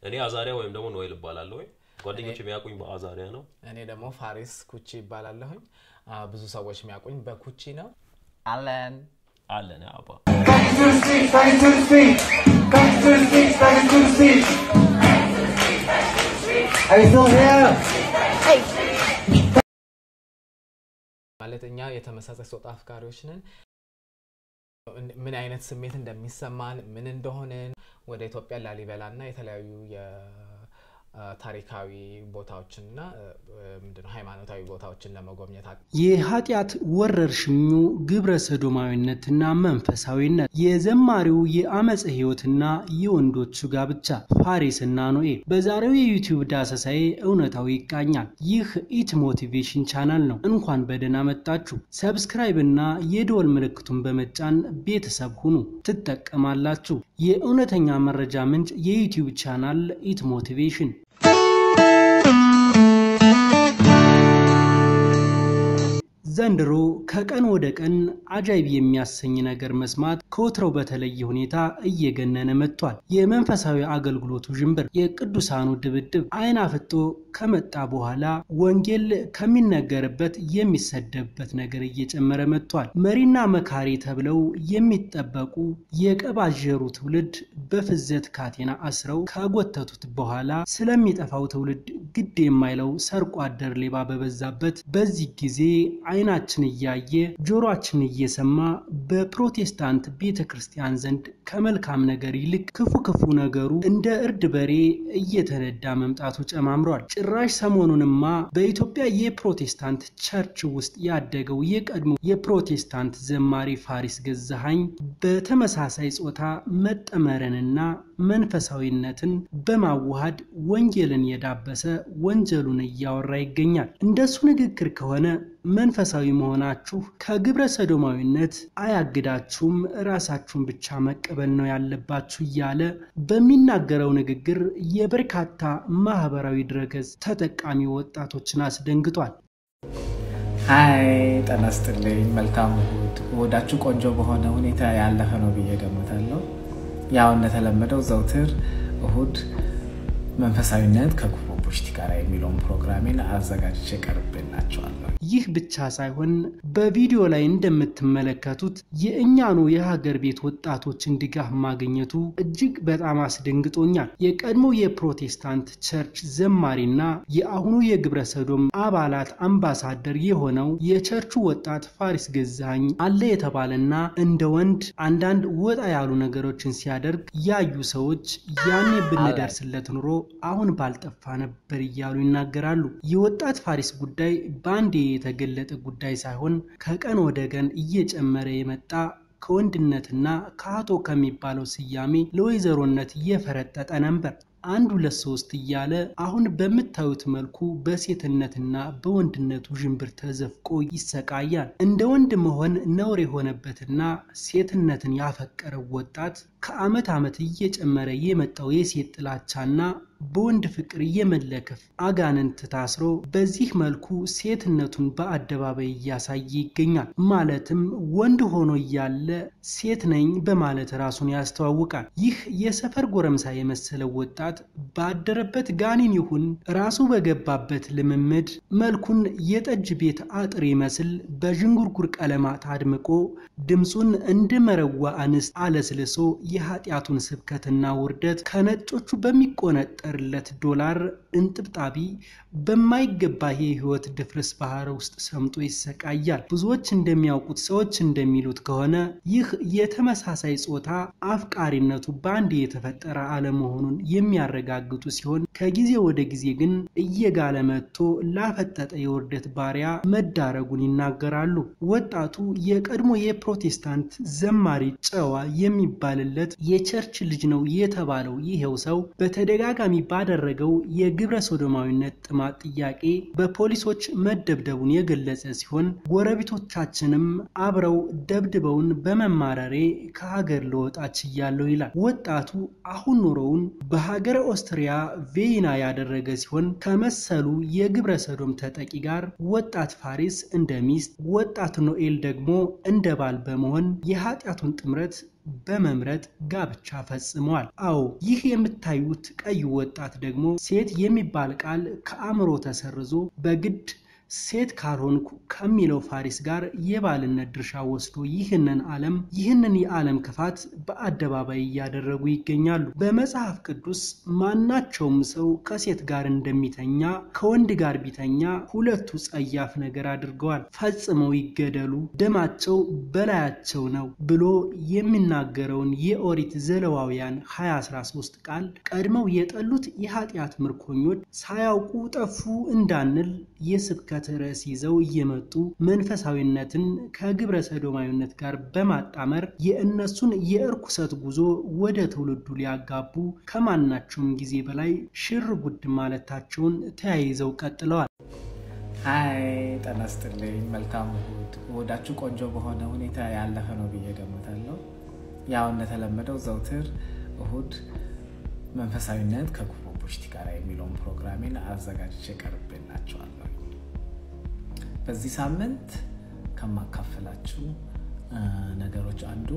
እኔ አዛሪያ ወይም ደግሞ ኖኤል እባላለሁ። ጓደኞች የሚያውቁኝ በአዛሪያ ነው። እኔ ደግሞ ፋሪስ ኩቺ ይባላለሁኝ። አ፣ ብዙ ሰዎች የሚያውቁኝ በኩቺ ነው። አለን አለን አባ Back to the streets, back to the streets. Back to the streets, back to the streets. Are you still here? ማለት እኛ የተመሳሳይ ጾታ አፍቃሪዎች ነን። ምን አይነት ስሜት እንደሚሰማን ምን እንደሆንን ወደ ኢትዮጵያ ላሊበላ እና የተለያዩ የታሪካዊ ቦታዎችንና ምንድነው ሃይማኖታዊ ቦታዎችን ለመጎብኘት አቅ- የኃጢአት ወረርሽኙ ግብረ ሰዶማዊነትና መንፈሳዊነት፣ የዘማሪው የአመፀ ሕይወትና የወንዶቹ ጋብቻ፣ ፋሪስና ኖኤል። በዛሬው የዩቲዩብ ዳሰሳዬ እውነታው ይቃኛል። ይህ ኢት ሞቲቬሽን ቻናል ነው። እንኳን በደህና መጣችሁ። ሰብስክራይብ እና የደወል ምልክቱን በመጫን ቤተሰብ ሁኑ፣ ትጠቀማላችሁ። የእውነተኛ መረጃ ምንጭ የዩቲዩብ ቻናል ኢት ሞቲቬሽን ዘንድሮ ከቀን ወደ ቀን አጃይብ የሚያሰኝ ነገር መስማት ከወትሮው በተለየ ሁኔታ እየገነነ መጥቷል። የመንፈሳዊ አገልግሎቱ ዥንብር፣ የቅዱሳኑ ድብድብ አይን አፍጦ ከመጣ በኋላ ወንጌል ከሚነገርበት የሚሰደብበት ነገር እየጨመረ መጥቷል። መሪና መካሪ ተብለው የሚጠበቁ የቀባዠሩ ትውልድ በፍዘት ካቴና አስረው ካጎተቱት በኋላ ስለሚጠፋው ትውልድ ግድ የማይለው ሰርቆ አደር ሌባ በበዛበት በዚህ ጊዜ አይናችን እያየ ጆሮአችን እየሰማ በፕሮቴስታንት ቤተ ክርስቲያን ዘንድ ከመልካም ነገር ይልቅ ክፉ ክፉ ነገሩ እንደ እርድ በሬ እየተነዳ መምጣቱ ጨማምሯል። ጭራሽ ሰሞኑንማ በኢትዮጵያ የፕሮቴስታንት ቸርች ውስጥ ያደገው የቀድሞ የፕሮቴስታንት ዘማሪ ፋሪስ ገዛሃኝ በተመሳሳይ ጾታ መጠመርንና መንፈሳዊነትን በማዋሃድ ወንጌልን የዳበሰ ወንጀሉን እያወራ ይገኛል። እንደሱ ንግግር ከሆነ መንፈሳዊ መሆናችሁ ከግብረ ሰዶማዊነት አያግዳችሁም፣ ራሳችሁን ብቻ መቀበል ነው ያለባችሁ እያለ በሚናገረው ንግግር የበርካታ ማህበራዊ ድረገጽ ተጠቃሚ ወጣቶችን አስደንግጧል። ሀይ ጤና ይስጥልኝ። መልካም እሁድ። እሁዳችሁ ቆንጆ በሆነ ሁኔታ ያለፈ ነው ብዬ ገምታለሁ። ያው እንደተለመደው ዘውትር እሁድ መንፈሳዊነት ከክፉ ቡሽቲ ጋር የሚለውን ፕሮግራሜን አዘጋጅቼ ቀርቤላቸዋለሁ። ይህ ብቻ ሳይሆን በቪዲዮ ላይ እንደምትመለከቱት የእኛኑ የሀገር ቤት ወጣቶችን ድጋፍ ማግኘቱ እጅግ በጣም አስደንግጦኛል። የቀድሞ የፕሮቴስታንት ቸርች ዘማሪና የአሁኑ የግብረ ሰዶም አባላት አምባሳደር የሆነው የቸርቹ ወጣት ፋሪስ ገዛኸኝ አለ የተባለና እንደ ወንድ አንዳንድ ወጣ ያሉ ነገሮችን ሲያደርግ ያዩ ሰዎች ያኔ ብንደርስለት ኑሮ አሁን ባልጠፋ ነበር እያሉ ይናገራሉ። የወጣት ፋሪስ ጉዳይ በአንዴ የተገለጠ ጉዳይ ሳይሆን ከቀን ወደ ቀን እየጨመረ የመጣ ከወንድነትና ከአቶ ከሚባለው ስያሜ ለወይዘሮነት እየፈረጠጠ ነበር። አንድ ሁለት ሶስት እያለ አሁን በምታዩት መልኩ በሴትነትና በወንድነቱ ዥንብር ተዘፍቆ ይሰቃያል። እንደ ወንድ መሆን ነውር የሆነበትና ሴትነትን ያፈቀረው ወጣት ከዓመት ዓመት እየጨመረ የመጣው የሴት ጥላቻና በወንድ ፍቅር የመለከፍ አጋንንት ታስሮ በዚህ መልኩ ሴትነቱን በአደባባይ እያሳየ ይገኛል። ማለትም ወንድ ሆኖ እያለ ሴት ነኝ በማለት ራሱን ያስተዋውቃል። ይህ የሰፈር ጎረምሳ የመሰለው ወጣት ባደረበት ጋኔን ይሁን ራሱ በገባበት ልምምድ መልኩን የጠጅ ቤት አጥር ይመስል በዥንጉርጉር ቀለማት አድምቆ ድምፁን እንደ መረዋ አንስት አለስልሶ የኃጢአቱን ስብከትና ውርደት ከነጮቹ በሚቆነጠርለት ዶላር እንጥብጣቢ በማይገባ የህይወት ድፍርስ ባህር ውስጥ ሰምጦ ይሰቃያል። ብዙዎች እንደሚያውቁት ሰዎች እንደሚሉት ከሆነ ይህ የተመሳሳይ ጾታ አፍቃሪነቱ በአንድ የተፈጠረ አለመሆኑን የሚያረጋግጡ ሲሆን ከጊዜ ወደ ጊዜ ግን እየጋለ መጥቶ ላፈጠጠ የውርደት ባሪያ መዳረጉን ይናገራሉ። ወጣቱ የቀድሞ የፕሮቴስታንት ዘማሪ ጨዋ የሚባልለት የቸርች ልጅ ነው የተባለው ይሄው ሰው በተደጋጋሚ ባደረገው የግብረ ሶዶማዊነት ጥማት ጥያቄ በፖሊሶች መደብደቡን የገለጸ ሲሆን ጎረቤቶቻችንም አብረው ደብድበውን በመማረሬ ከሀገር ልወጣ ችያለሁ ይላል። ወጣቱ አሁን ኑሮውን በሀገረ ኦስትሪያ ቬይና ያደረገ ሲሆን ከመሰሉ የግብረ ሰዶም ተጠቂ ጋር ወጣት ፋሪስ እንደ ሚስት፣ ወጣት ኖኤል ደግሞ እንደ ባል በመሆን የኃጢአቱን ጥምረት በመምረጥ ጋብቻ ፈጽመዋል። አዎ ይህ የምታዩት ቀይ ወጣት ደግሞ ሴት የሚባል ቃል ከአእምሮ ተሰርዞ በግድ ሴት ካልሆንኩ ከሚለው ፋሪስ ጋር የባልነት ድርሻ ወስዶ ይህንን ዓለም ይህንን የዓለም ክፋት በአደባባይ እያደረጉ ይገኛሉ። በመጽሐፍ ቅዱስ ማናቸውም ሰው ከሴት ጋር እንደሚተኛ ከወንድ ጋር ቢተኛ ሁለቱ ጸያፍ ነገር አድርገዋል፣ ፈጽመው ይገደሉ፣ ደማቸው በላያቸው ነው ብሎ የሚናገረውን የኦሪት ዘሌዋውያን 2013 ቃል ቀድመው የጠሉት የኃጢአት ምርኮኞች ሳያውቁ ጠፉ እንዳንል የስብከት ርዕስ ይዘው እየመጡ መንፈሳዊነትን ከግብረ ሰዶማዊነት ጋር በማጣመር የእነሱን የእርኩሰት ጉዞ ወደ ትውልዱ ሊያጋቡ ከማናቸውም ጊዜ በላይ ሽር ጉድ ማለታቸውን ተያይዘው ቀጥለዋል። ሀይ ጤና ይስጥልኝ። መልካም እሁድ። እሁዳችሁ ቆንጆ በሆነ ሁኔታ ያለፈ ነው ብዬ ገምታለሁ። ያው እንደተለመደው ዘውትር እሁድ መንፈሳዊነት ከጉሮ ቡሽቲ ጋር የሚለውን ፕሮግራሜን አዘጋጅቼ ቀርቤላችኋለሁ። በዚህ ሳምንት ከማካፈላችሁ ነገሮች አንዱ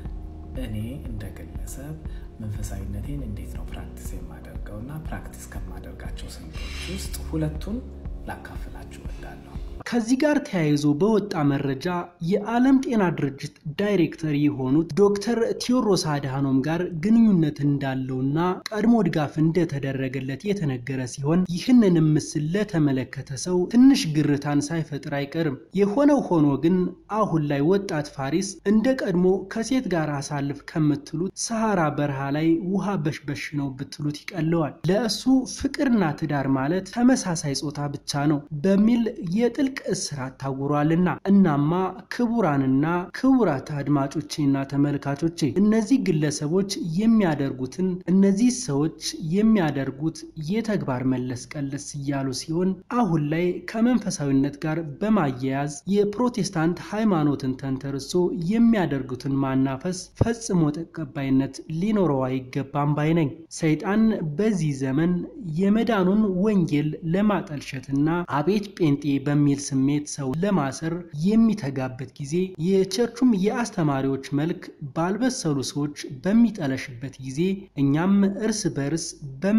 እኔ እንደ ግለሰብ መንፈሳዊነቴን እንዴት ነው ፕራክቲስ የማደርገው እና ፕራክቲስ ከማደርጋቸው ስልቶች ውስጥ ሁለቱን ላካፍላችሁ እወዳለሁ። ከዚህ ጋር ተያይዞ በወጣ መረጃ የዓለም ጤና ድርጅት ዳይሬክተር የሆኑት ዶክተር ቴዎድሮስ አድሃኖም ጋር ግንኙነት እንዳለውና ቀድሞ ድጋፍ እንደተደረገለት የተነገረ ሲሆን ይህንንም ምስል ለተመለከተ ሰው ትንሽ ግርታን ሳይፈጥር አይቀርም። የሆነው ሆኖ ግን አሁን ላይ ወጣት ፋሪስ እንደ ቀድሞ ከሴት ጋር አሳልፍ ከምትሉት ሰሐራ በረሃ ላይ ውሃ በሽበሽ ነው ብትሉት ይቀለዋል። ለእሱ ፍቅርና ትዳር ማለት ተመሳሳይ ጾታ ብቻ ነው በሚል የጥልቅ እስራት ታውሯልና። እናማ ክቡራንና ክቡራት አድማጮቼና ተመልካቾቼ እነዚህ ግለሰቦች የሚያደርጉትን እነዚህ ሰዎች የሚያደርጉት የተግባር መለስ ቀለስ እያሉ ሲሆን አሁን ላይ ከመንፈሳዊነት ጋር በማያያዝ የፕሮቴስታንት ሃይማኖትን ተንተርሶ የሚያደርጉትን ማናፈስ ፈጽሞ ተቀባይነት ሊኖረው አይገባም ባይ ነኝ። ሰይጣን በዚህ ዘመን የመዳኑን ወንጌል ለማጠልሸትና አቤት ጴንጤ በሚል ስሜት ሰው ለማሰር የሚተጋበት ጊዜ የቸርቹም የአስተማሪዎች መልክ ባልበሰሉ ሰዎች በሚጠለሽበት ጊዜ እኛም እርስ በርስ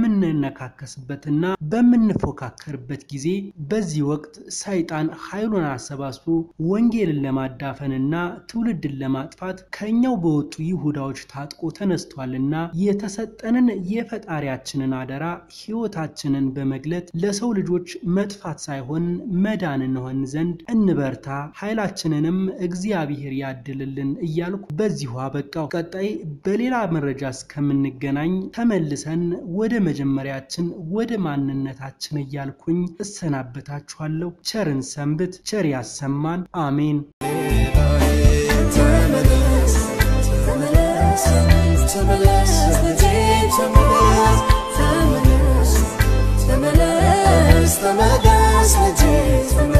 በምንነካከስበትና በምንፎካከርበት ጊዜ በዚህ ወቅት ሰይጣን ኃይሉን አሰባስቦ ወንጌልን ለማዳፈንና ትውልድን ለማጥፋት ከኛው በወጡ ይሁዳዎች ታጥቆ ተነስቷልና የተሰጠንን የፈጣሪያችንን አደራ ሕይወታችንን በመግለጥ ለሰው ልጆች መጥፋት ሳይሆን መዳን እንሆን ዘንድ እንበርታ፣ ኃይላችንንም እግዚአብሔር ያድልልን እያልኩ በዚሁ አበቃው። ቀጣይ በሌላ መረጃ እስከምንገናኝ ተመልሰን ወደ መጀመሪያችን ወደ ማንነታችን እያልኩኝ እሰናበታችኋለሁ። ቸርን ሰንብት፣ ቸር ያሰማን። አሜን። ተመለስ ተመለስ ተመለስ ልጄ